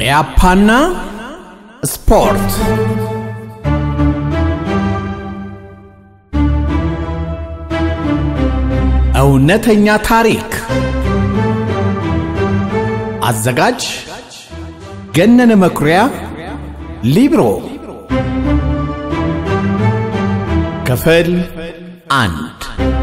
ኢያፓና ስፖርት እውነተኛ ታሪክ አዘጋጅ ገነነ መኩሪያ ሊብሮ ክፍል አንድ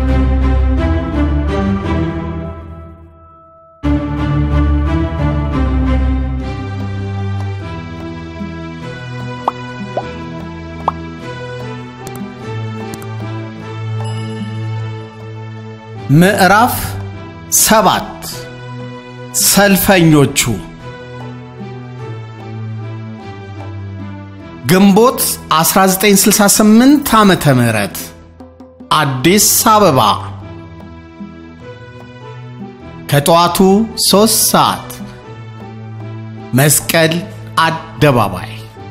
ምዕራፍ ሰባት ሰልፈኞቹ ግንቦት 1968 ዓመተ ምህረት አዲስ አበባ ከጠዋቱ ሦስት ሰዓት መስቀል አደባባይ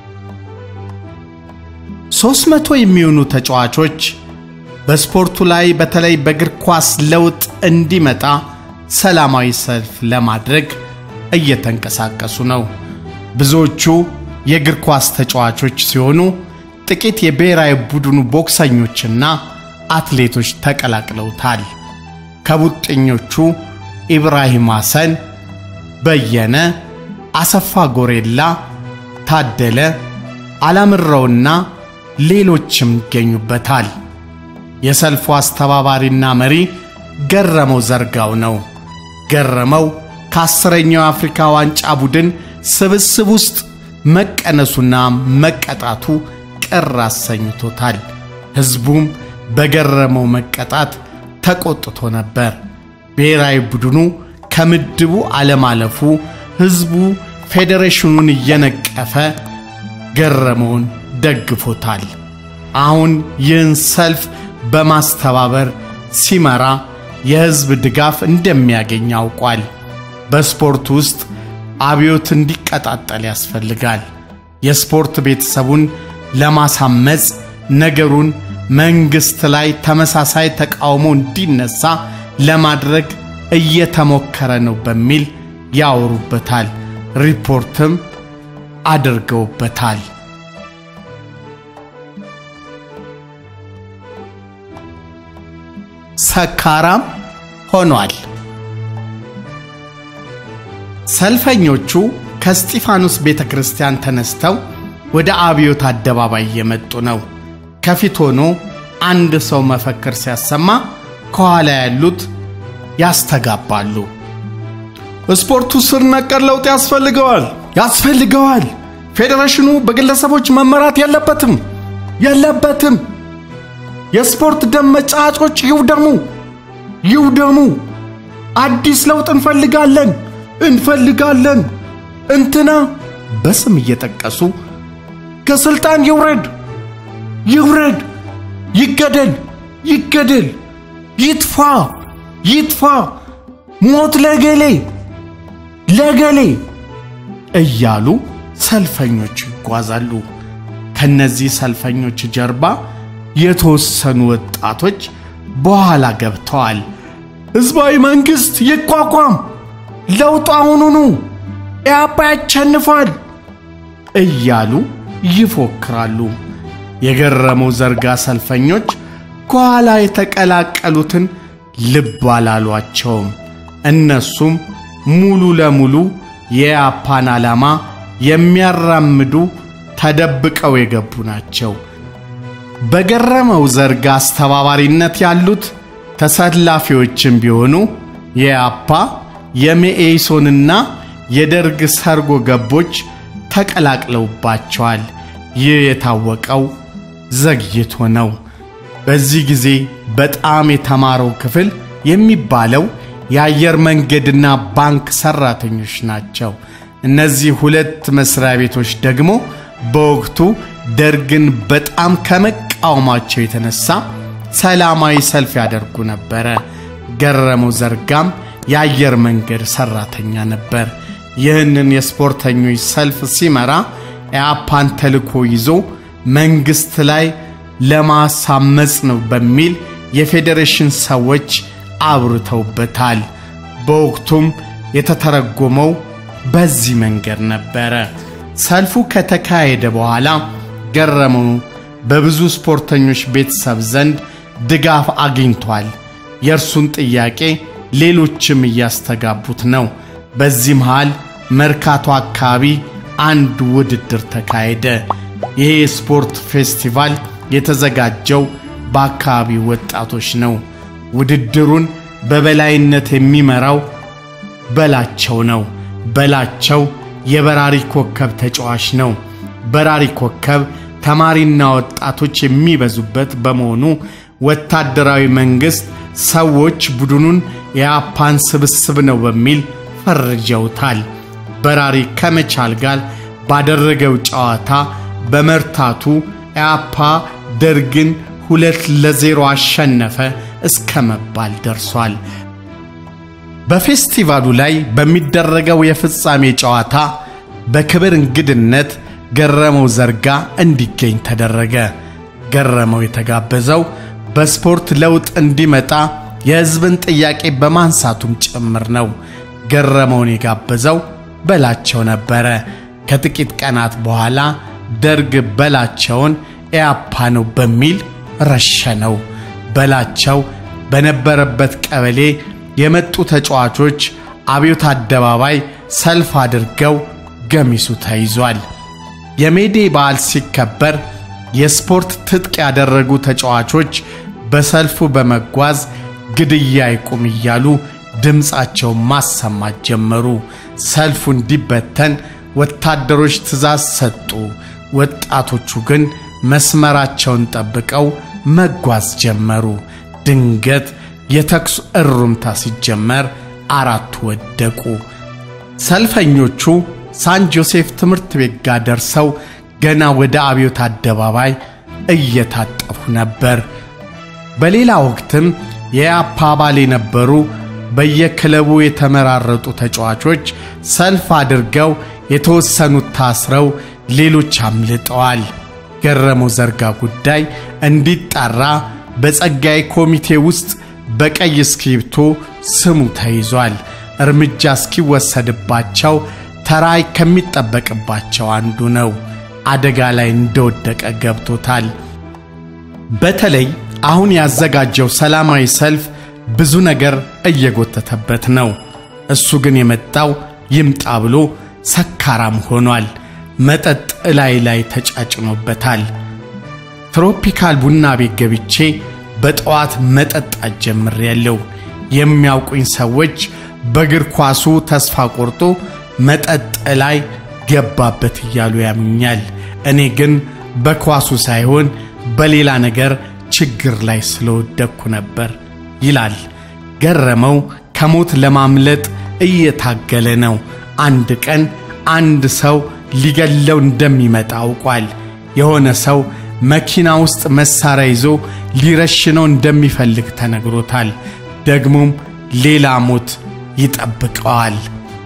ሦስት መቶ የሚሆኑ ተጫዋቾች በስፖርቱ ላይ በተለይ በእግር ኳስ ለውጥ እንዲመጣ ሰላማዊ ሰልፍ ለማድረግ እየተንቀሳቀሱ ነው። ብዙዎቹ የእግር ኳስ ተጫዋቾች ሲሆኑ ጥቂት የብሔራዊ ቡድኑ ቦክሰኞችና አትሌቶች ተቀላቅለውታል። ከቡጥኞቹ ኢብራሂም ሐሰን፣ በየነ፣ አሰፋ ጎሬላ፣ ታደለ አላምረውና ሌሎችም ይገኙበታል። የሰልፉ አስተባባሪና መሪ ገረመው ዘርጋው ነው። ገረመው ከአስረኛው የአፍሪካ ዋንጫ ቡድን ስብስብ ውስጥ መቀነሱና መቀጣቱ ቅር አሰኝቶታል። ሕዝቡም በገረመው መቀጣት ተቆጥቶ ነበር። ብሔራዊ ቡድኑ ከምድቡ አለማለፉ ሕዝቡ ፌዴሬሽኑን እየነቀፈ ገረመውን ደግፎታል። አሁን ይህን ሰልፍ በማስተባበር ሲመራ የሕዝብ ድጋፍ እንደሚያገኝ አውቋል። በስፖርት ውስጥ አብዮት እንዲቀጣጠል ያስፈልጋል። የስፖርት ቤተሰቡን ለማሳመፅ ነገሩን መንግሥት ላይ ተመሳሳይ ተቃውሞ እንዲነሳ ለማድረግ እየተሞከረ ነው በሚል ያወሩበታል። ሪፖርትም አድርገውበታል። ሰካራም ሆኗል። ሰልፈኞቹ ከስጢፋኖስ ቤተ ክርስቲያን ተነስተው ወደ አብዮት አደባባይ እየመጡ ነው። ከፊት ሆኖ አንድ ሰው መፈክር ሲያሰማ ከኋላ ያሉት ያስተጋባሉ። ስፖርቱ ስር ነቀል ለውጥ ያስፈልገዋል ያስፈልገዋል። ፌዴሬሽኑ በግለሰቦች መመራት የለበትም የለበትም። የስፖርት ደም መጫጮች ይውደሙ ይውደሙ። አዲስ ለውጥ እንፈልጋለን እንፈልጋለን። እንትና በስም እየጠቀሱ ከስልጣን ይውረድ ይውረድ፣ ይገደል ይገደል፣ ይጥፋ ይጥፋ፣ ሞት ለገሌ ለገሌ እያሉ ሰልፈኞቹ ይጓዛሉ። ከነዚህ ሰልፈኞች ጀርባ የተወሰኑ ወጣቶች በኋላ ገብተዋል። ሕዝባዊ መንግሥት ይቋቋም፣ ለውጥ አሁኑኑ፣ ኢያፓ ያሸንፋል እያሉ ይፎክራሉ። የገረመው ዘርጋ ሰልፈኞች ከኋላ የተቀላቀሉትን ልብ አላሏቸውም። እነሱም ሙሉ ለሙሉ የኢያፓን ዓላማ የሚያራምዱ ተደብቀው የገቡ ናቸው። በገረመው ዘርጋ አስተባባሪነት ያሉት ተሰላፊዎችም ቢሆኑ የኢያፓ የመኢሶንና የደርግ ሰርጎ ገቦች ተቀላቅለውባቸዋል። ይህ የታወቀው ዘግይቶ ነው። በዚህ ጊዜ በጣም የተማረው ክፍል የሚባለው የአየር መንገድና ባንክ ሰራተኞች ናቸው። እነዚህ ሁለት መስሪያ ቤቶች ደግሞ በወቅቱ ደርግን በጣም ከመቃወማቸው የተነሳ ሰላማዊ ሰልፍ ያደርጉ ነበረ። ገረመው ዘርጋም የአየር መንገድ ሰራተኛ ነበር። ይህንን የስፖርተኞች ሰልፍ ሲመራ ኢያፓን ተልኮ ይዞ መንግሥት ላይ ለማሳመፅ ነው በሚል የፌዴሬሽን ሰዎች አብርተውበታል። በወቅቱም የተተረጎመው በዚህ መንገድ ነበረ። ሰልፉ ከተካሄደ በኋላ ገረመው በብዙ ስፖርተኞች ቤተሰብ ዘንድ ድጋፍ አግኝቷል። የእርሱን ጥያቄ ሌሎችም እያስተጋቡት ነው። በዚህ መሃል መርካቶ አካባቢ አንድ ውድድር ተካሄደ። ይሄ የስፖርት ፌስቲቫል የተዘጋጀው በአካባቢው ወጣቶች ነው። ውድድሩን በበላይነት የሚመራው በላቸው ነው። በላቸው የበራሪ ኮከብ ተጫዋች ነው። በራሪ ኮከብ ተማሪና ወጣቶች የሚበዙበት በመሆኑ ወታደራዊ መንግሥት ሰዎች ቡድኑን የአፓን ስብስብ ነው በሚል ፈርጀውታል። በራሪ ከመቻል ጋር ባደረገው ጨዋታ በመርታቱ ኢያፓ ደርግን ሁለት ለዜሮ አሸነፈ እስከ መባል ደርሷል። በፌስቲቫሉ ላይ በሚደረገው የፍጻሜ ጨዋታ በክብር እንግድነት ገረመው ዘርጋ እንዲገኝ ተደረገ። ገረመው የተጋበዘው በስፖርት ለውጥ እንዲመጣ የሕዝብን ጥያቄ በማንሳቱም ጭምር ነው። ገረመውን የጋበዘው በላቸው ነበረ። ከጥቂት ቀናት በኋላ ደርግ በላቸውን ኢያፓ ነው በሚል ረሸነው። በላቸው በነበረበት ቀበሌ የመጡ ተጫዋቾች አብዮት አደባባይ ሰልፍ አድርገው ገሚሱ ተይዟል። የሜዴ በዓል ሲከበር የስፖርት ትጥቅ ያደረጉ ተጫዋቾች በሰልፉ በመጓዝ ግድያ ይቁም እያሉ ድምፃቸውን ማሰማት ጀመሩ። ሰልፉ እንዲበተን ወታደሮች ትዕዛዝ ሰጡ። ወጣቶቹ ግን መስመራቸውን ጠብቀው መጓዝ ጀመሩ። ድንገት የተኩስ እሩምታ ሲጀመር አራቱ ወደቁ። ሰልፈኞቹ ሳን ጆሴፍ ትምህርት ቤት ጋር ደርሰው ገና ወደ አብዮት አደባባይ እየታጠፉ ነበር። በሌላ ወቅትም የኢያፓ አባል የነበሩ በየክለቡ የተመራረጡ ተጫዋቾች ሰልፍ አድርገው የተወሰኑት ታስረው ሌሎች አምልጠዋል። ገረመው ዘርጋ ጉዳይ እንዲጣራ በጸጋይ ኮሚቴ ውስጥ በቀይ እስክሪብቶ ስሙ ተይዟል። እርምጃ እስኪወሰድባቸው ተራይ ከሚጠበቅባቸው አንዱ ነው። አደጋ ላይ እንደወደቀ ገብቶታል። በተለይ አሁን ያዘጋጀው ሰላማዊ ሰልፍ ብዙ ነገር እየጎተተበት ነው። እሱ ግን የመጣው ይምጣ ብሎ ሰካራም ሆኗል። መጠጥ እላይ ላይ ተጫጭኖበታል። ትሮፒካል ቡና ቤት ገብቼ በጠዋት መጠጣት ጀምሬያለሁ። የሚያውቁኝ ሰዎች በእግር ኳሱ ተስፋ ቆርጦ መጠጥ ላይ ገባበት እያሉ ያምኛል። እኔ ግን በኳሱ ሳይሆን በሌላ ነገር ችግር ላይ ስለወደቅኩ ነበር ይላል ገረመው። ከሞት ለማምለጥ እየታገለ ነው። አንድ ቀን አንድ ሰው ሊገለው እንደሚመጣ አውቋል። የሆነ ሰው መኪና ውስጥ መሳሪያ ይዞ ሊረሽነው እንደሚፈልግ ተነግሮታል። ደግሞም ሌላ ሞት ይጠብቀዋል።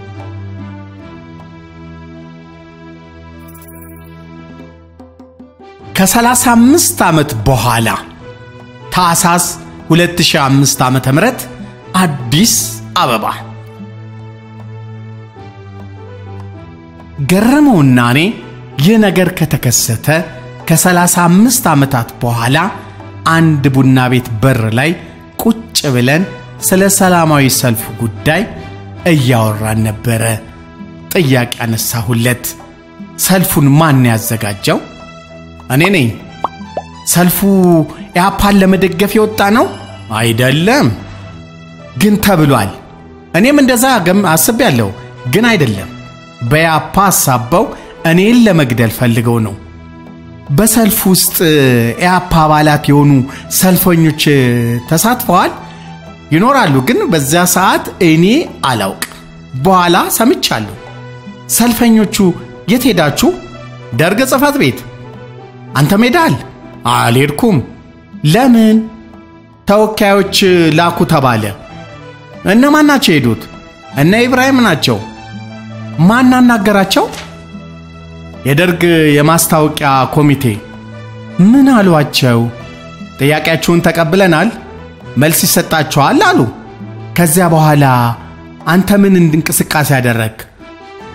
ከሰላሳ አምስት ዓመት በኋላ ታኅሳስ 2005 ዓመተ ምህረት አዲስ አበባ ገረመውና እኔ ይህ ነገር ከተከሰተ ከሰላሳ አምስት ዓመታት በኋላ አንድ ቡና ቤት በር ላይ ቁጭ ብለን ስለ ሰላማዊ ሰልፉ ጉዳይ እያወራን ነበረ። ጥያቄ አነሳሁለት። ሰልፉን ማን ያዘጋጀው? እኔ ነኝ። ሰልፉ ኢያፓን ለመደገፍ የወጣ ነው? አይደለም። ግን ተብሏል። እኔም እንደዛ ገም አስቤያለሁ፣ ግን አይደለም። በኢያፓ አሳበው እኔን ለመግደል ፈልገው ነው። በሰልፍ ውስጥ ኢያፓ አባላት የሆኑ ሰልፈኞች ተሳትፈዋል ይኖራሉ፣ ግን በዚያ ሰዓት እኔ አላውቅ። በኋላ ሰምቻለሁ። ሰልፈኞቹ የት ሄዳችሁ? ደርግ ጽሕፈት ቤት። አንተ ሜዳል? አልሄድኩም። ለምን? ተወካዮች ላኩ ተባለ። እነማን ናቸው የሄዱት? እነ ኢብራሂም ናቸው። ማን አናገራቸው? የደርግ የማስታወቂያ ኮሚቴ። ምን አሏቸው? ጥያቄያችሁን ተቀብለናል፣ መልስ ይሰጣችኋል አሉ። ከዚያ በኋላ አንተ ምን እንቅስቃሴ ያደረግ?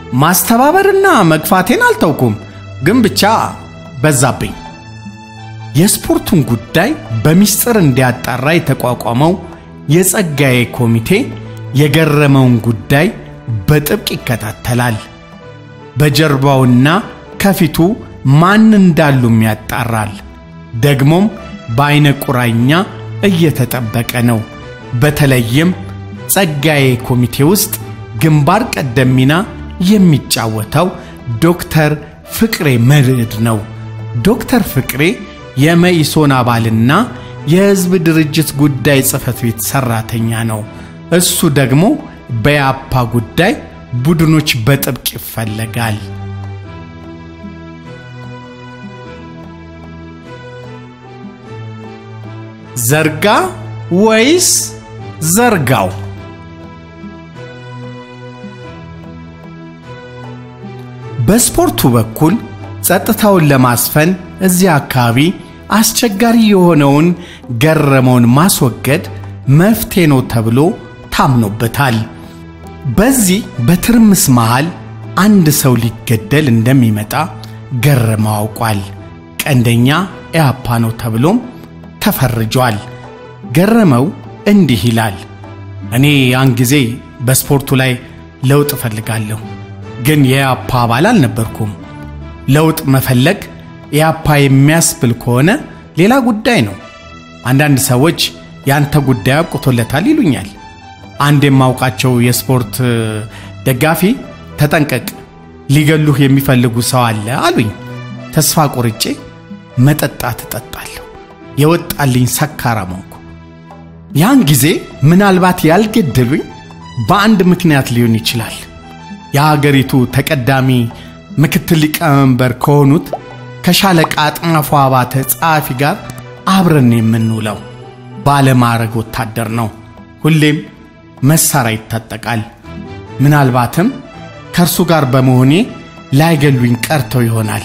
ማስተባበርና መግፋቴን አልተውኩም፣ ግን ብቻ በዛብኝ። የስፖርቱን ጉዳይ በሚስጥር እንዲያጣራ የተቋቋመው የጸጋዬ ኮሚቴ የገረመውን ጉዳይ በጥብቅ ይከታተላል። በጀርባውና ከፊቱ ማን እንዳሉም ያጣራል። ደግሞም በአይነ ቁራኛ እየተጠበቀ ነው። በተለይም ጸጋዬ ኮሚቴ ውስጥ ግንባር ቀደም ሚና የሚጫወተው ዶክተር ፍቅሬ መርዕድ ነው። ዶክተር ፍቅሬ የመኢሶን አባልና የሕዝብ ድርጅት ጉዳይ ጽሕፈት ቤት ሠራተኛ ነው። እሱ ደግሞ በያፓ ጉዳይ ቡድኖች በጥብቅ ይፈለጋል። ዘርጋ ወይስ ዘርጋው? በስፖርቱ በኩል ጸጥታውን ለማስፈን እዚያ አካባቢ አስቸጋሪ የሆነውን ገረመውን ማስወገድ መፍትሄ ነው ተብሎ ታምኖበታል። በዚህ በትርምስ መሃል አንድ ሰው ሊገደል እንደሚመጣ ገረመው አውቋል። ቀንደኛ ኢያፓ ነው ተብሎም ተፈርጇል። ገረመው እንዲህ ይላል። እኔ ያን ጊዜ በስፖርቱ ላይ ለውጥ እፈልጋለሁ፣ ግን የኢያፓ አባል አልነበርኩም። ለውጥ መፈለግ ኢያፓ የሚያስብል ከሆነ ሌላ ጉዳይ ነው። አንዳንድ ሰዎች ያንተ ጉዳይ አብቅቶለታል ይሉኛል። አንድ የማውቃቸው የስፖርት ደጋፊ ተጠንቀቅ፣ ሊገሉህ የሚፈልጉ ሰው አለ አሉኝ። ተስፋ ቆርጬ መጠጣት እጠጣለሁ። የወጣልኝ ሰካራም ሆንኩ። ያን ጊዜ ምናልባት ያልገደሉኝ በአንድ ምክንያት ሊሆን ይችላል። የሀገሪቱ ተቀዳሚ ምክትል ሊቀመንበር ከሆኑት ከሻለቃ አጥናፉ አባተ ጸሐፊ ጋር አብረን የምንውለው ባለማዕረግ ወታደር ነው። ሁሌም መሳሪያ ይታጠቃል። ምናልባትም ከእርሱ ጋር በመሆኔ ላይገሉኝ ቀርተው ይሆናል።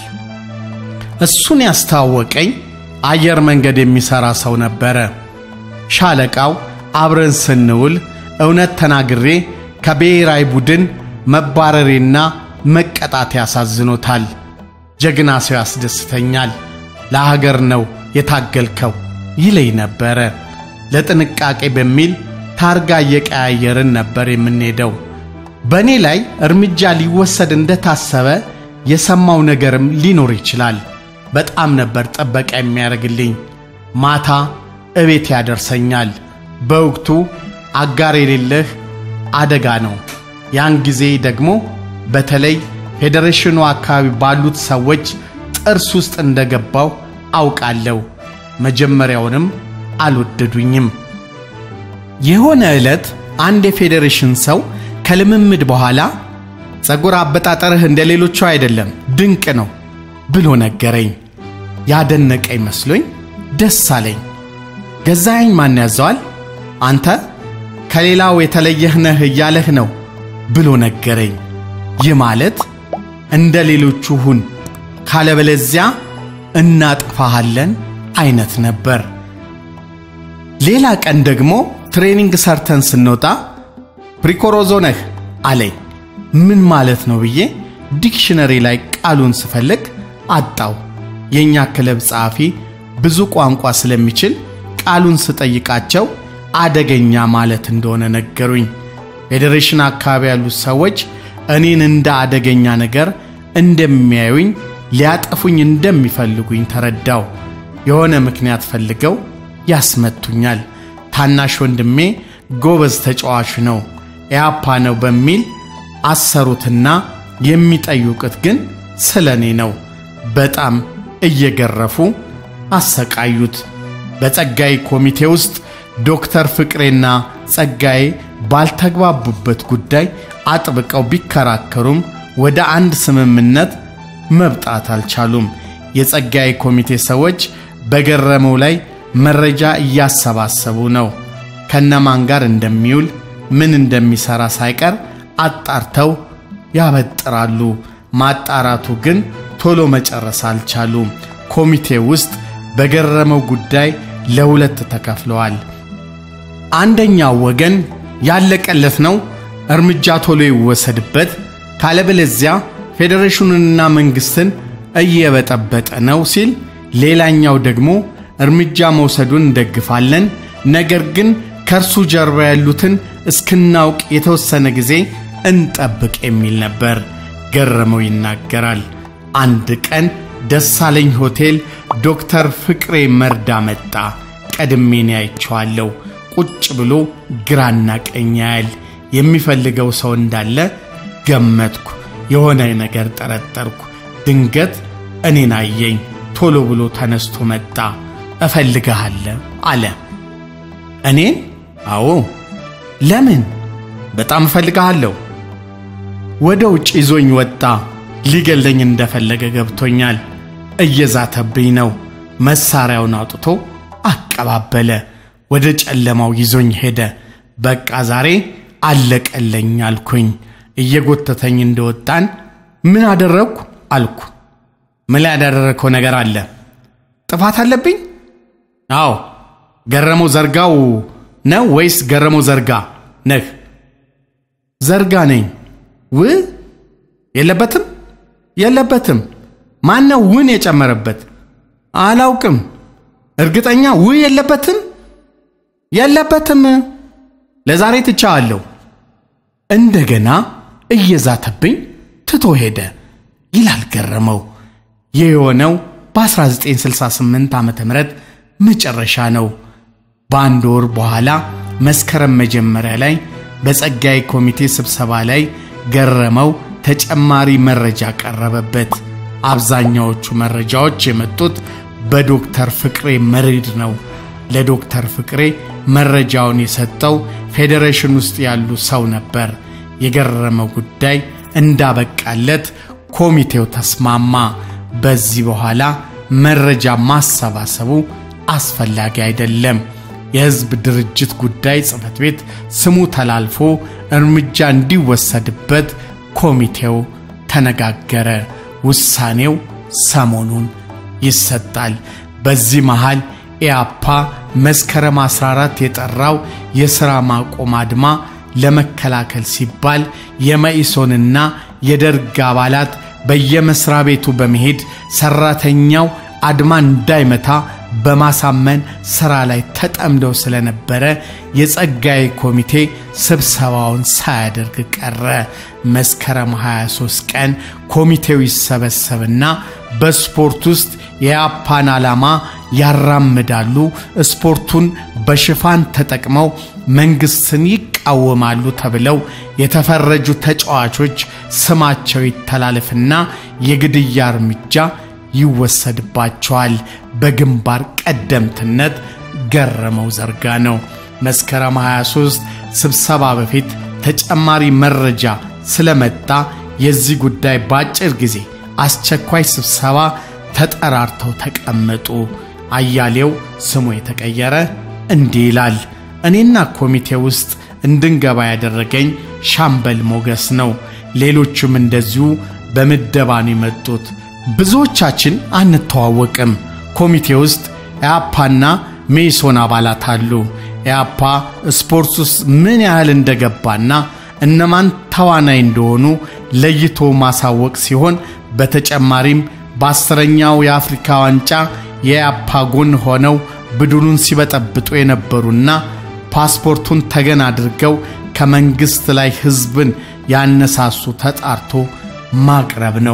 እሱን ያስተዋወቀኝ አየር መንገድ የሚሠራ ሰው ነበረ። ሻለቃው አብረን ስንውል እውነት ተናግሬ ከብሔራዊ ቡድን መባረሬና መቀጣት ያሳዝኖታል። ጀግና ሰው ያስደስተኛል። ለሀገር ነው የታገልከው ይለኝ ነበረ። ለጥንቃቄ በሚል ታርጋ እየቀያየርን ነበር የምንሄደው። በእኔ ላይ እርምጃ ሊወሰድ እንደታሰበ የሰማው ነገርም ሊኖር ይችላል። በጣም ነበር ጥበቃ የሚያደርግልኝ። ማታ እቤት ያደርሰኛል። በወቅቱ አጋር የሌለህ አደጋ ነው። ያን ጊዜ ደግሞ በተለይ ፌዴሬሽኑ አካባቢ ባሉት ሰዎች ጥርስ ውስጥ እንደገባው አውቃለሁ። መጀመሪያውንም አልወደዱኝም። የሆነ ዕለት አንድ የፌዴሬሽን ሰው ከልምምድ በኋላ ጸጉር አበጣጠርህ እንደ ሌሎቹ አይደለም፣ ድንቅ ነው ብሎ ነገረኝ። ያደነቀኝ መስሎኝ ደስ አለኝ። ገዛኸኝ ማን ያዘዋል? አንተ ከሌላው የተለየህ ነህ እያለህ ነው ብሎ ነገረኝ። ይህ ማለት እንደ ሌሎቹ ሁን፣ ካለበለዚያ እናጥፋሃለን አይነት ነበር። ሌላ ቀን ደግሞ ትሬኒንግ ሰርተን ስንወጣ ፕሪኮሮዞ ነህ አለኝ። ምን ማለት ነው ብዬ ዲክሽነሪ ላይ ቃሉን ስፈልግ አጣው። የእኛ ክለብ ጸሐፊ ብዙ ቋንቋ ስለሚችል ቃሉን ስጠይቃቸው አደገኛ ማለት እንደሆነ ነገሩኝ። ፌዴሬሽን አካባቢ ያሉት ሰዎች እኔን እንደ አደገኛ ነገር እንደሚያዩኝ፣ ሊያጠፉኝ እንደሚፈልጉኝ ተረዳው። የሆነ ምክንያት ፈልገው ያስመቱኛል። ታናሽ ወንድሜ ጎበዝ ተጫዋች ነው፣ ኢያፓ ነው በሚል አሰሩትና የሚጠይቁት ግን ስለ እኔ ነው። በጣም እየገረፉ አሰቃዩት። በጸጋዬ ኮሚቴ ውስጥ ዶክተር ፍቅሬና ጸጋዬ ባልተግባቡበት ጉዳይ አጥብቀው ቢከራከሩም ወደ አንድ ስምምነት መብጣት አልቻሉም። የጸጋዬ ኮሚቴ ሰዎች በገረመው ላይ መረጃ እያሰባሰቡ ነው። ከነማን ጋር እንደሚውል ምን እንደሚሰራ ሳይቀር አጣርተው ያበጥራሉ። ማጣራቱ ግን ቶሎ መጨረስ አልቻሉም። ኮሚቴ ውስጥ በገረመው ጉዳይ ለሁለት ተከፍለዋል። አንደኛው ወገን ያለቀለት ነው፣ እርምጃ ቶሎ ይወሰድበት፣ ካለበለዚያ ፌዴሬሽኑንና መንግስትን እየበጠበጠ ነው ሲል፣ ሌላኛው ደግሞ እርምጃ መውሰዱን እንደግፋለን፣ ነገር ግን ከእርሱ ጀርባ ያሉትን እስክናውቅ የተወሰነ ጊዜ እንጠብቅ የሚል ነበር። ገረመው ይናገራል። አንድ ቀን ደሳለኝ ሆቴል ዶክተር ፍቅሬ መርዳ መጣ። ቀድሜን ያይቸዋለሁ። ቁጭ ብሎ ግራና ቀኝ ያያል። የሚፈልገው ሰው እንዳለ ገመትኩ። የሆነ ነገር ጠረጠርኩ። ድንገት እኔን አየኝ። ቶሎ ብሎ ተነስቶ መጣ። እፈልግሃለሁ አለ። እኔን? አዎ። ለምን? በጣም እፈልግሃለሁ። ወደ ውጭ ይዞኝ ወጣ። ሊገለኝ እንደፈለገ ገብቶኛል። እየዛተብኝ ነው። መሳሪያውን አውጥቶ አቀባበለ። ወደ ጨለማው ይዞኝ ሄደ። በቃ ዛሬ አለቀለኝ አልኩኝ። እየጎተተኝ እንደወጣን ምን አደረግኩ አልኩ። ምን ላይ ያደረግከው ነገር አለ? ጥፋት አለብኝ? አዎ። ገረመው ዘርጋው ነው ወይስ ገረመው ዘርጋ ነህ? ዘርጋ ነኝ። ው የለበትም የለበትም። ማነው ውን የጨመረበት? አላውቅም። እርግጠኛ ው የለበትም የለበትም። ለዛሬ ትቻለሁ። እንደገና እየዛተብኝ ትቶ ሄደ ይላል ገረመው። ይህ የሆነው በ1968 ዓ ም መጨረሻ ነው። በአንድ ወር በኋላ መስከረም መጀመሪያ ላይ በጸጋዬ ኮሚቴ ስብሰባ ላይ ገረመው ተጨማሪ መረጃ ቀረበበት። አብዛኛዎቹ መረጃዎች የመጡት በዶክተር ፍቅሬ መሬድ ነው። ለዶክተር ፍቅሬ መረጃውን የሰጠው ፌዴሬሽን ውስጥ ያሉ ሰው ነበር። የገረመው ጉዳይ እንዳበቃለት ኮሚቴው ተስማማ። በዚህ በኋላ መረጃ ማሰባሰቡ አስፈላጊ አይደለም። የሕዝብ ድርጅት ጉዳይ ጽሕፈት ቤት ስሙ ተላልፎ እርምጃ እንዲወሰድበት ኮሚቴው ተነጋገረ። ውሳኔው ሰሞኑን ይሰጣል። በዚህ መሃል ኢያፓ መስከረም 14 የጠራው የሥራ ማቆም አድማ ለመከላከል ሲባል የመኢሶንና የደርግ አባላት በየመስሪያ ቤቱ በመሄድ ሰራተኛው አድማ እንዳይመታ በማሳመን ሥራ ላይ ተጠምደው ስለነበረ የጸጋዬ ኮሚቴ ስብሰባውን ሳያደርግ ቀረ። መስከረም 23 ቀን ኮሚቴው ይሰበሰብና በስፖርት ውስጥ የያፓን ዓላማ ያራምዳሉ፣ ስፖርቱን በሽፋን ተጠቅመው መንግስትን ይቃወማሉ ተብለው የተፈረጁ ተጫዋቾች ስማቸው ይተላለፍና የግድያ እርምጃ ይወሰድባቸዋል። በግንባር ቀደምትነት ገረመው ዘርጋ ነው። መስከረም 23 ስብሰባ በፊት ተጨማሪ መረጃ ስለመጣ የዚህ ጉዳይ በአጭር ጊዜ አስቸኳይ ስብሰባ ተጠራርተው ተቀመጡ። አያሌው ስሙ የተቀየረ እንዲህ ይላል። እኔና ኮሚቴ ውስጥ እንድንገባ ያደረገኝ ሻምበል ሞገስ ነው። ሌሎቹም እንደዚሁ በምደባ ነው የመጡት። ብዙዎቻችን አንተዋወቅም። ኮሚቴ ውስጥ ኢያፓና ሜሶን አባላት አሉ። ኢያፓ ስፖርት ውስጥ ምን ያህል እንደገባና እነማን ተዋናይ እንደሆኑ ለይቶ ማሳወቅ ሲሆን በተጨማሪም በአስረኛው የአፍሪካ ዋንጫ የኢያፓ ጎን ሆነው ቡድኑን ሲበጠብጡ የነበሩና ፓስፖርቱን ተገን አድርገው ከመንግሥት ላይ ሕዝብን ያነሳሱ ተጣርቶ ማቅረብ ነው።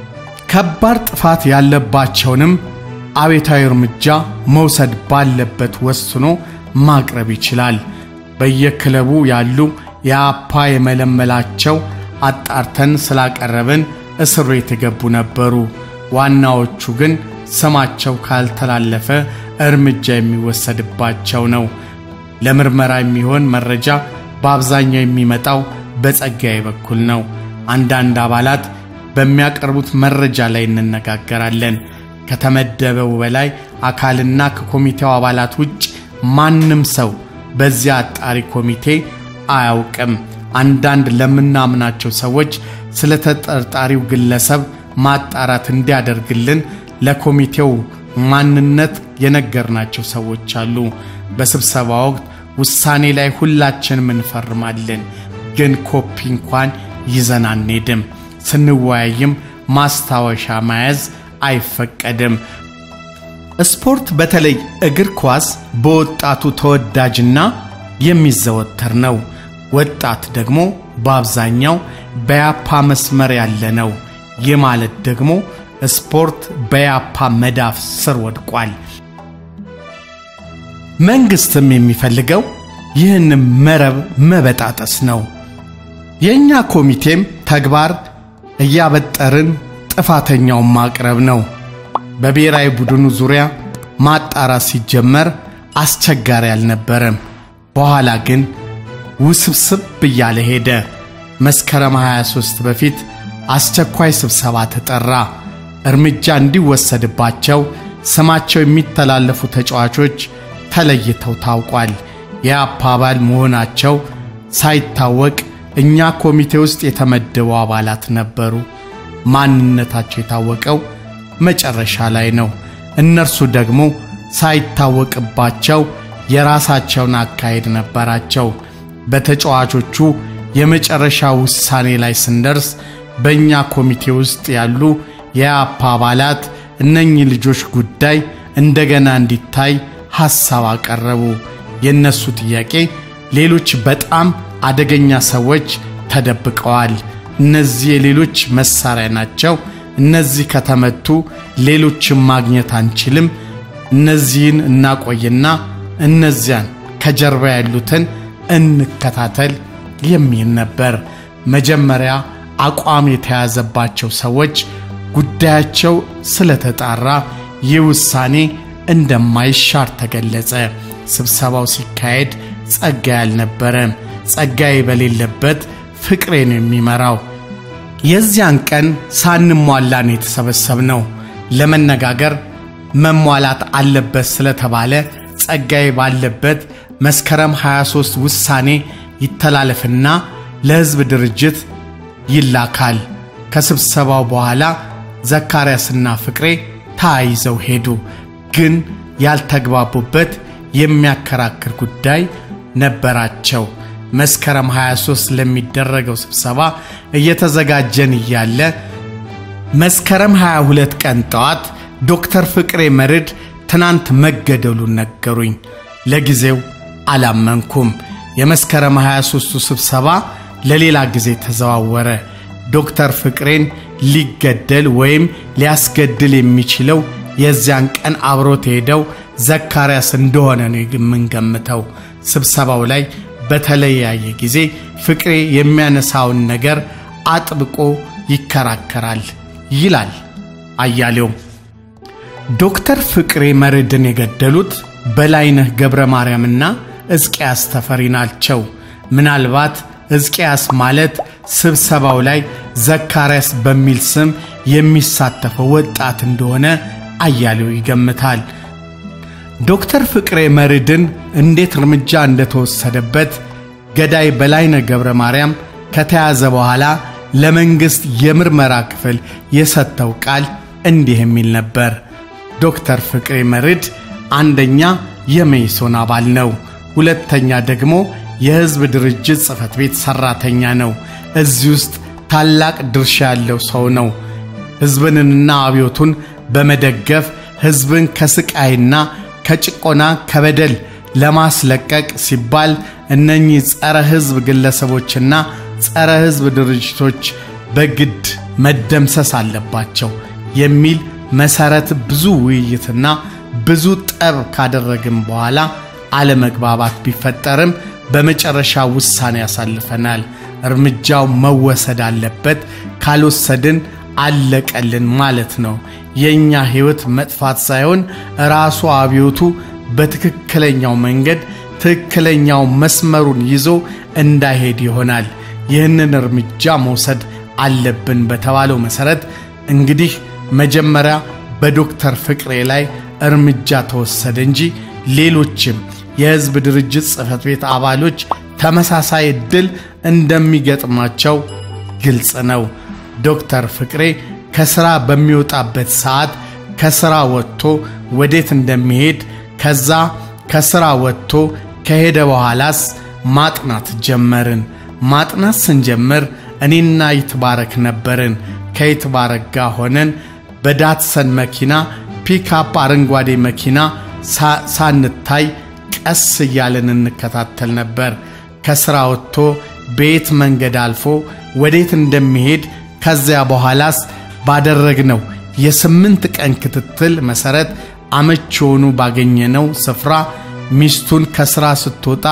ከባድ ጥፋት ያለባቸውንም አቤታዊ እርምጃ መውሰድ ባለበት ወስኖ ማቅረብ ይችላል። በየክለቡ ያሉ የአፓ የመለመላቸው አጣርተን ስላቀረብን እስር ቤት የገቡ ነበሩ። ዋናዎቹ ግን ስማቸው ካልተላለፈ እርምጃ የሚወሰድባቸው ነው። ለምርመራ የሚሆን መረጃ በአብዛኛው የሚመጣው በጸጋዬ በኩል ነው። አንዳንድ አባላት በሚያቀርቡት መረጃ ላይ እንነጋገራለን። ከተመደበው በላይ አካልና ከኮሚቴው አባላት ውጭ ማንም ሰው በዚያ አጣሪ ኮሚቴ አያውቅም። አንዳንድ ለምናምናቸው ሰዎች ስለ ተጠርጣሪው ግለሰብ ማጣራት እንዲያደርግልን ለኮሚቴው ማንነት የነገርናቸው ሰዎች አሉ። በስብሰባ ወቅት ውሳኔ ላይ ሁላችንም እንፈርማለን፣ ግን ኮፒ እንኳን ይዘን አንሄድም። ስንወያይም ማስታወሻ መያዝ አይፈቀድም። ስፖርት በተለይ እግር ኳስ በወጣቱ ተወዳጅና የሚዘወተር ነው። ወጣት ደግሞ በአብዛኛው በያፓ መስመር ያለ ነው። ይህ ማለት ደግሞ ስፖርት በያፓ መዳፍ ስር ወድቋል። መንግስትም የሚፈልገው ይህንም መረብ መበጣጠስ ነው። የእኛ ኮሚቴም ተግባር እያበጠርን ጥፋተኛውን ማቅረብ ነው። በብሔራዊ ቡድኑ ዙሪያ ማጣራት ሲጀመር አስቸጋሪ አልነበረም። በኋላ ግን ውስብስብ እያለ ሄደ። መስከረም 23 በፊት አስቸኳይ ስብሰባ ተጠራ። እርምጃ እንዲወሰድባቸው ስማቸው የሚተላለፉ ተጫዋቾች ተለይተው ታውቋል። የአፓ አባል መሆናቸው ሳይታወቅ እኛ ኮሚቴ ውስጥ የተመደቡ አባላት ነበሩ። ማንነታቸው የታወቀው መጨረሻ ላይ ነው። እነርሱ ደግሞ ሳይታወቅባቸው የራሳቸውን አካሄድ ነበራቸው። በተጫዋቾቹ የመጨረሻ ውሳኔ ላይ ስንደርስ በእኛ ኮሚቴ ውስጥ ያሉ የአፓ አባላት እነኚህ ልጆች ጉዳይ እንደገና እንዲታይ ሐሳብ አቀረቡ። የእነሱ ጥያቄ ሌሎች በጣም አደገኛ ሰዎች ተደብቀዋል። እነዚህ የሌሎች መሳሪያ ናቸው። እነዚህ ከተመቱ ሌሎችን ማግኘት አንችልም። እነዚህን እናቆይና እነዚያን ከጀርባ ያሉትን እንከታተል የሚል ነበር። መጀመሪያ አቋም የተያዘባቸው ሰዎች ጉዳያቸው ስለተጣራ ይህ ውሳኔ እንደማይሻር ተገለጸ። ስብሰባው ሲካሄድ ጸጋዬ አልነበረም። ጸጋዬ በሌለበት ፍቅሬ ነው የሚመራው። የዚያን ቀን ሳንሟላ ነው የተሰበሰብነው። ለመነጋገር መሟላት አለበት ስለተባለ ጸጋዬ ባለበት መስከረም 23 ውሳኔ ይተላለፍና ለሕዝብ ድርጅት ይላካል። ከስብሰባው በኋላ ዘካርያስና ፍቅሬ ተያይዘው ሄዱ። ግን ያልተግባቡበት የሚያከራክር ጉዳይ ነበራቸው። መስከረም 23 ለሚደረገው ስብሰባ እየተዘጋጀን እያለ መስከረም 22 ቀን ጠዋት ዶክተር ፍቅሬ መርድ ትናንት መገደሉን ነገሩኝ። ለጊዜው አላመንኩም። የመስከረም 23ቱ ስብሰባ ለሌላ ጊዜ ተዘዋወረ። ዶክተር ፍቅሬን ሊገደል ወይም ሊያስገድል የሚችለው የዚያን ቀን አብሮት ሄደው ዘካርያስ እንደሆነ ነው የምንገምተው። ስብሰባው ላይ በተለያየ ጊዜ ፍቅሬ የሚያነሳውን ነገር አጥብቆ ይከራከራል ይላል አያሌው። ዶክተር ፍቅሬ መርድን የገደሉት በላይነህ ገብረ ማርያምና ሕዝቅያስ ተፈሪ ናቸው። ምናልባት ሕዝቅያስ ማለት ስብሰባው ላይ ዘካርያስ በሚል ስም የሚሳተፈው ወጣት እንደሆነ አያሌው ይገምታል። ዶክተር ፍቅሬ መርድን እንዴት እርምጃ እንደተወሰደበት ገዳይ በላይነህ ገብረ ማርያም ከተያዘ በኋላ ለመንግሥት የምርመራ ክፍል የሰጠው ቃል እንዲህ የሚል ነበር። ዶክተር ፍቅሬ መርድ አንደኛ የመኢሶን አባል ነው፣ ሁለተኛ ደግሞ የሕዝብ ድርጅት ጽሕፈት ቤት ሠራተኛ ነው። እዚህ ውስጥ ታላቅ ድርሻ ያለው ሰው ነው። ሕዝብንና አብዮቱን በመደገፍ ሕዝብን ከስቃይና ከጭቆና ከበደል ለማስለቀቅ ሲባል እነኚህ ጸረ ሕዝብ ግለሰቦችና ጸረ ሕዝብ ድርጅቶች በግድ መደምሰስ አለባቸው የሚል መሰረት ብዙ ውይይትና ብዙ ጠብ ካደረግን በኋላ አለመግባባት ቢፈጠርም በመጨረሻ ውሳኔ ያሳልፈናል። እርምጃው መወሰድ አለበት፣ ካልወሰድን አለቀልን ማለት ነው። የእኛ ሕይወት መጥፋት ሳይሆን ራሱ አብዮቱ በትክክለኛው መንገድ ትክክለኛው መስመሩን ይዞ እንዳይሄድ ይሆናል። ይህንን እርምጃ መውሰድ አለብን በተባለው መሰረት እንግዲህ መጀመሪያ በዶክተር ፍቅሬ ላይ እርምጃ ተወሰደ እንጂ ሌሎችም የሕዝብ ድርጅት ጽሕፈት ቤት አባሎች ተመሳሳይ ዕድል እንደሚገጥማቸው ግልጽ ነው። ዶክተር ፍቅሬ ከሥራ በሚወጣበት ሰዓት ከሥራ ወጥቶ ወዴት እንደሚሄድ ከዛ ከሥራ ወጥቶ ከሄደ በኋላስ ማጥናት ጀመርን። ማጥናት ስንጀምር እኔና ይትባረክ ነበርን። ከይትባረክ ጋር ሆነን በዳትሰን መኪና ፒክአፕ አረንጓዴ መኪና ሳንታይ ቀስ እያለን እንከታተል ነበር። ከሥራ ወጥቶ ቤት መንገድ አልፎ ወዴት እንደሚሄድ ከዚያ በኋላስ ባደረግነው የስምንት ቀን ክትትል መሠረት አመች የሆኑ ባገኘነው ስፍራ ሚስቱን ከሥራ ስትወጣ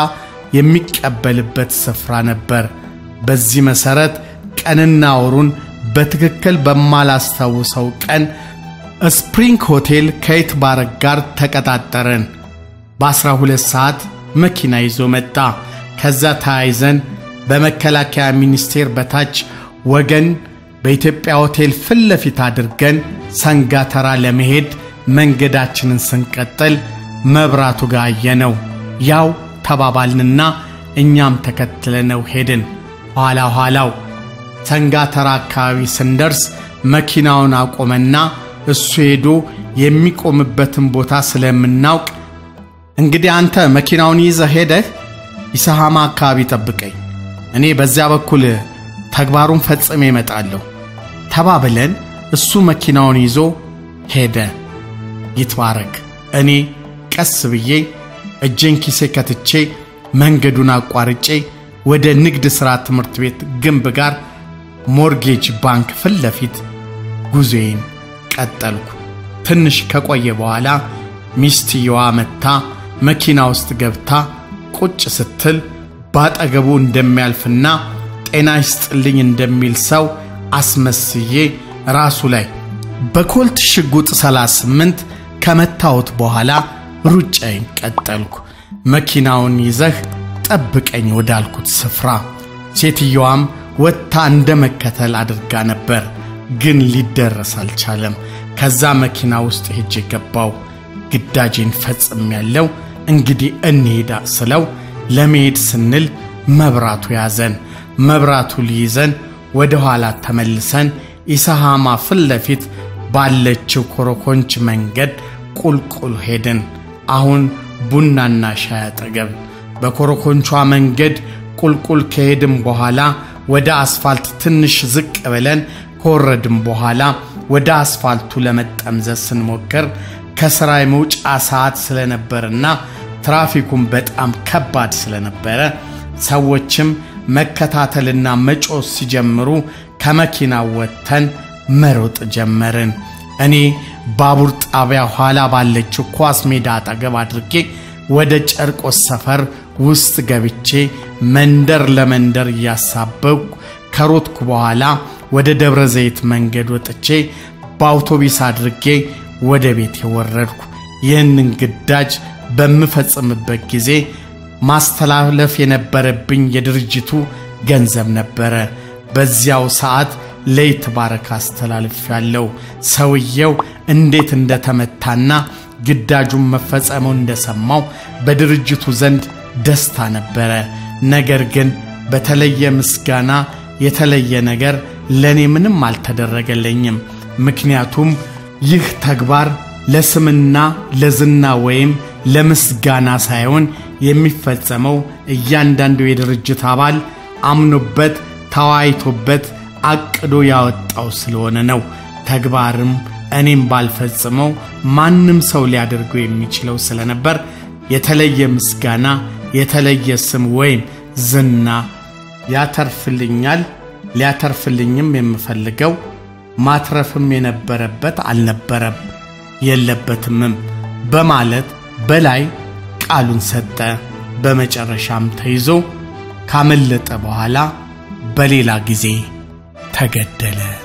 የሚቀበልበት ስፍራ ነበር። በዚህ መሠረት ቀንና ወሩን በትክክል በማላስታውሰው ቀን ስፕሪንግ ሆቴል ከይትባረክ ጋር ተቀጣጠረን። በአስራ ሁለት ሰዓት መኪና ይዞ መጣ። ከዛ ተያይዘን በመከላከያ ሚኒስቴር በታች ወገን በኢትዮጵያ ሆቴል ፊት ለፊት አድርገን ሰንጋተራ ለመሄድ መንገዳችንን ስንቀጥል መብራቱ ጋር አየነው። ያው ተባባልንና እኛም ተከትለነው ሄድን። ኋላ ኋላው ሰንጋተራ አካባቢ ስንደርስ መኪናውን አቆመና እሱ ሄዶ የሚቆምበትን ቦታ ስለምናውቅ እንግዲህ አንተ መኪናውን ይዘህ ሄደህ ይሰሃማ አካባቢ ጠብቀኝ፣ እኔ በዚያ በኩል ተግባሩን ፈጽሜ እመጣለሁ ተባብለን እሱ መኪናውን ይዞ ሄደ። ይትባረክ እኔ ቀስ ብዬ እጄን ኪሴ ከትቼ መንገዱን አቋርጬ ወደ ንግድ ሥራ ትምህርት ቤት ግንብ ጋር ሞርጌጅ ባንክ ፊት ለፊት ጉዞዬን ቀጠልኩ። ትንሽ ከቆየ በኋላ ሚስትየዋ መጥታ መኪና ውስጥ ገብታ ቁጭ ስትል ባጠገቡ እንደሚያልፍና ጤና ይስጥልኝ እንደሚል ሰው አስመስዬ ራሱ ላይ በኮልት ሽጉጥ 38 ከመታወት በኋላ ሩጫዬን ቀጠልኩ። መኪናውን ይዘህ ጠብቀኝ ወዳልኩት ስፍራ ሴትየዋም ወጥታ እንደ መከተል አድርጋ ነበር፣ ግን ሊደረስ አልቻለም። ከዛ መኪና ውስጥ ሄጄ ገባው። ግዳጄን ፈጽም ያለው እንግዲህ እንሄዳ ስለው ለመሄድ ስንል መብራቱ ያዘን። መብራቱ ሊይዘን ወደ ኋላ ተመልሰን ኢሰሃማ ፊት ለፊት ባለችው ኮረኮንች መንገድ ቁልቁል ሄድን። አሁን ቡናና ሻይ አጠገብ በኮረኮንቿ መንገድ ቁልቁል ከሄድን በኋላ ወደ አስፋልት ትንሽ ዝቅ ብለን ከወረድን በኋላ ወደ አስፋልቱ ለመጠምዘዝ ስንሞክር ከሥራ የመውጫ ሰዓት ስለነበርና ትራፊኩን በጣም ከባድ ስለነበረ ሰዎችም መከታተልና መጮህ ሲጀምሩ ከመኪናው ወጥተን መሮጥ ጀመርን። እኔ ባቡር ጣቢያ ኋላ ባለችው ኳስ ሜዳ አጠገብ አድርጌ ወደ ጨርቆስ ሰፈር ውስጥ ገብቼ መንደር ለመንደር እያሳበብኩ ከሮጥኩ በኋላ ወደ ደብረ ዘይት መንገድ ወጥቼ በአውቶቢስ አድርጌ ወደ ቤት የወረድኩ። ይህንን ግዳጅ በምፈጽምበት ጊዜ ማስተላለፍ የነበረብኝ የድርጅቱ ገንዘብ ነበረ። በዚያው ሰዓት ለይትባረክ አስተላልፍ ያለው ሰውየው እንዴት እንደተመታና ግዳጁን መፈጸሙን እንደሰማው በድርጅቱ ዘንድ ደስታ ነበረ። ነገር ግን በተለየ ምስጋና የተለየ ነገር ለእኔ ምንም አልተደረገለኝም። ምክንያቱም ይህ ተግባር ለስምና ለዝና ወይም ለምስጋና ሳይሆን የሚፈጸመው እያንዳንዱ የድርጅት አባል አምኖበት ተወያይቶበት አቅዶ ያወጣው ስለሆነ ነው። ተግባርም እኔም ባልፈጽመው ማንም ሰው ሊያደርገው የሚችለው ስለነበር የተለየ ምስጋና፣ የተለየ ስም ወይም ዝና ያተርፍልኛል። ሊያተርፍልኝም የምፈልገው ማትረፍም የነበረበት አልነበረም የለበትምም በማለት በላይ ቃሉን ሰጠ። በመጨረሻም ተይዞ ካመለጠ በኋላ በሌላ ጊዜ ተገደለ።